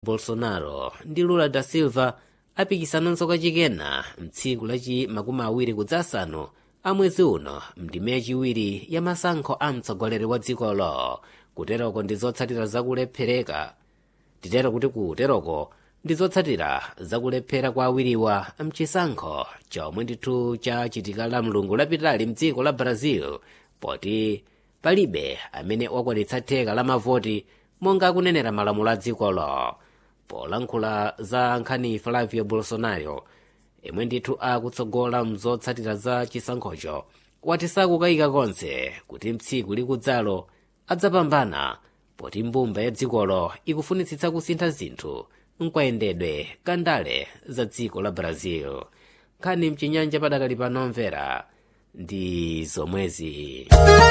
bolsonaro ndi lula da silva apikisananso kachikena mtsiku lachi makumi awiri kudzasanu a mwezi uno mndime yachiwiri ya masankho a mtsogoleri wa dzikolo kuteroko ndi zotsatira zakulephereka titero kuti kuteroko ndi zotsatira zakulephera kwa awiriwa mchisankho chomwe ndithu chachitika la mlungu lapitali mdziko la brazil poti palibe amene wakwanitsa theka la mavoti monga akunenera malamulo a dzikolo polankhula za nkhani flavio bolsonaro imwe ndithu akutsogola mzotsatira za chisankhocho wati sakukayika konse kuti mtsiku likudzalo adzapambana poti mbumba ya dzikolo ikufunitsitsa kusintha zinthu mkwayendedwe kandale za dziko la brazil nkhani mchinyanja padakali panomvera ndi zomwezi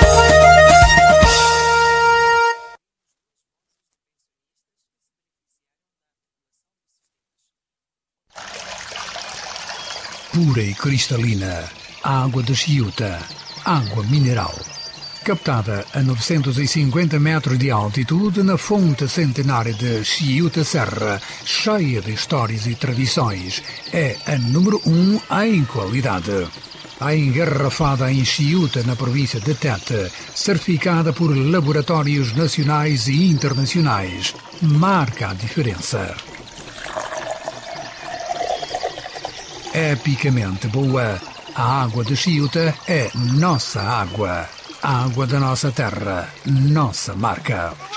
pura e cristalina, água de Chiuta, água mineral. Captada a 950 metros de altitude na fonte centenária de Chiuta Serra, cheia de histórias e tradições, é a número um em qualidade. A engarrafada em Chiuta, na província de Tete, certificada por laboratórios nacionais e internacionais, marca a diferença. epicamente boa. A água de Chiuta é nossa água. A água da nossa terra, nossa marca.